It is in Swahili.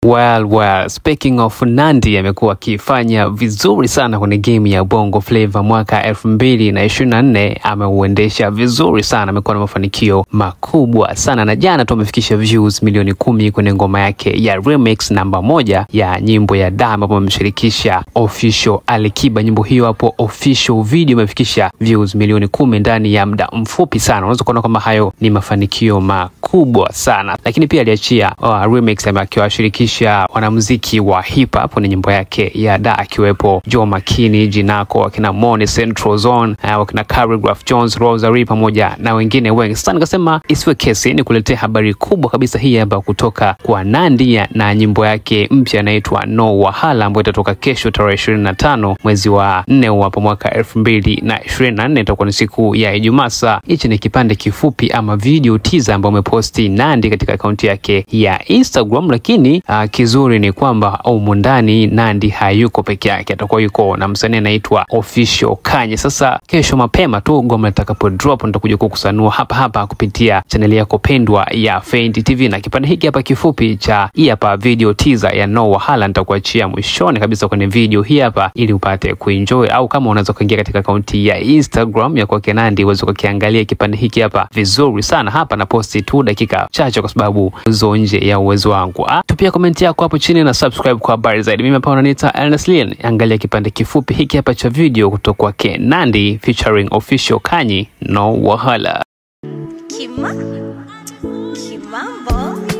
Well, well, speaking of Nandy amekuwa akifanya vizuri sana kwenye game ya Bongo Flava mwaka elfu mbili na ishirini na nne ameuendesha vizuri sana, amekuwa na mafanikio makubwa sana, na jana tu amefikisha views milioni kumi kwenye ngoma yake ya remix namba moja ya nyimbo ya Da ambapo amemshirikisha official Alikiba. Nyimbo hiyo hapo official video imefikisha views milioni kumi ndani ya muda mfupi sana. Unaweza kuona kwamba hayo ni mafanikio makubwa sana, lakini pia aliachia uh, remix akiwashirikisha wanamuziki wa hip hop kwenye nyimbo yake ya Da akiwepo Joe Makini, Jinako, wakina Moni, Central Zone, uh, wakina Choreograph Jones, Rosary pamoja na wengine wengi. Sasa nikasema isiwe kesi ni kuletea habari kubwa kabisa hii hapa kutoka kwa Nandy na nyimbo yake mpya inaitwa No Wahala ambayo itatoka kesho tarehe ishirini na tano mwezi wa nne hapo mwaka elfu mbili na ishirini na nne itakuwa ni siku ya Ijumaa. Sasa hichi ni kipande kifupi ama video teaser ambayo ameposti Nandy katika akaunti yake ya Instagram, lakini uh, kizuri ni kwamba humu ndani Nandy hayuko peke yake, atakuwa yuko na msanii anaitwa Official Kanye. Sasa kesho mapema tu ngoma litakapo drop nitakuja kukusanua hapa hapa kupitia chaneli yako pendwa ya Fendi TV, na kipande hiki hapa kifupi cha hii hapa video teaser ya No Wahala nitakuachia mwishoni kabisa kwenye video hii hapa, ili upate kuenjoy, au kama unaweza kuingia katika akaunti ya Instagram ya kwake Nandy uweze kukiangalia kipande hiki hapa vizuri sana. Hapa na posti tu dakika chache, kwa sababu zo nje ya uwezo wangu. Ah, tupia komenti yako hapo chini na subscribe kwa habari zaidi. Mimi hapa unaniita Ernest Lien. Angalia kipande kifupi hiki hapa cha video kutoka kwake Nandy featuring Official Kanye No Wahala. Kima? Kimambo?